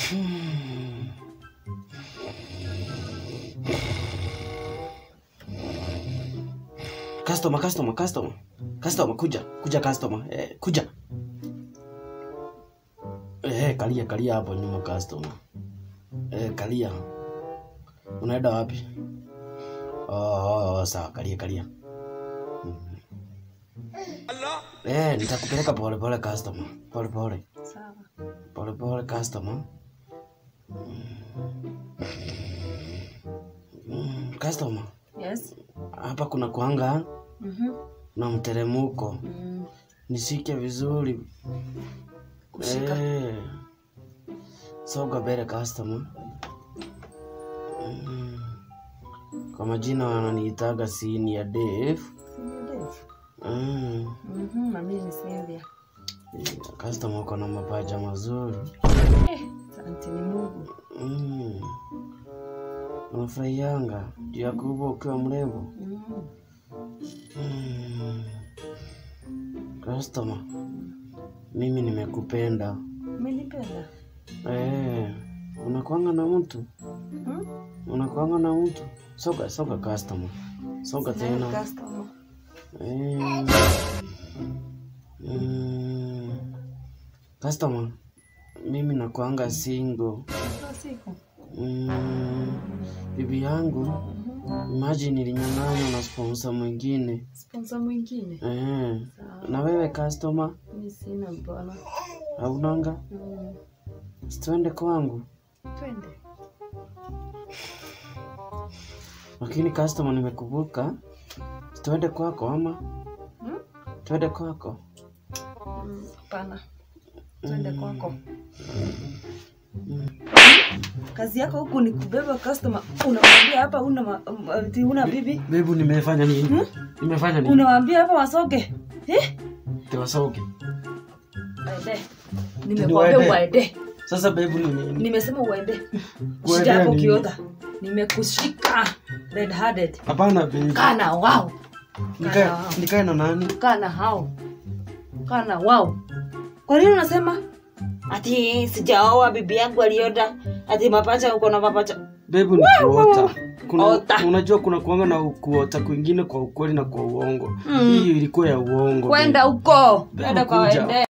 Customer, customer, customer. Customer, kuja. Kuja customer. Eh, kuja. Eh, kalia, kalia hapo nyuma customer. Eh, kalia. Unaenda wapi? Oh, oh, sawa, kalia, kalia. Mhm. Eh, nitakupeleka pole pole customer. Pole pole. Sawa. Pole pole customer. Mm, customer, Yes. hapa kuna kuanga Mhm. na mteremuko. Mm. Nishike vizuri. Kushika. Eh. Soga mbele customer. Mm. Kwa majina wananiitaga Senior Dave. Senior Dave. Mm. Mhm. Na mimi ni Sylvia. Customer uko na mapaja mazuri. Eh, asante ni Mungu. Mm. Unafurahianga juu ya kuwa ukiwa mrembo. Mm. Mm. Customer, mimi nimekupenda. Umenipenda? Eh, unakwanga na mtu Hmm? unakwanga na mtu soga soga customer soga Sina tena customer. eh, mm, customer mimi nakwanga single Kila siku. mm, bibi yangu imagine ilinyang'anywa na sponsor mwingine Sponsor mwingine. eh, Sawa. na wewe customer Mimi sina bwana. haunanga Mm. situende kwangu Twende. lakini customer nimekubuka situende kwako ama Hmm? twende kwako Mm, Hapana. Twende kwako. Kazi yako huku ni kubeba customer. Unamwambia hapa una ma- um, ati una bibi. bebu nimefanya nini nimefanya nini Unawaambia hapa wasoge. Eh? tiwasoge Waende. Nimekuambia Niwaende. uwaende. sasa bebu ni nini Nimesema uwaende. Kuwaendea Shida hapo nini? kiota. Nimekushika. Red handed. hapana bebu Kana wao. nikae Kana wao. nikae na nani Kana hao. Kana wao. Kwa nini unasema? Ati sijaoa bibi yangu alioda. Ati mapacha uko na mapacha. bebu ni kuota kuna, Ota. unajua kuna kuanga na kuota kwingine kwa ukweli na kwa uongo Mm. hii ilikuwa ya uongo Kwenda babe. huko. Bebu Kwenda kwa kuja. waende.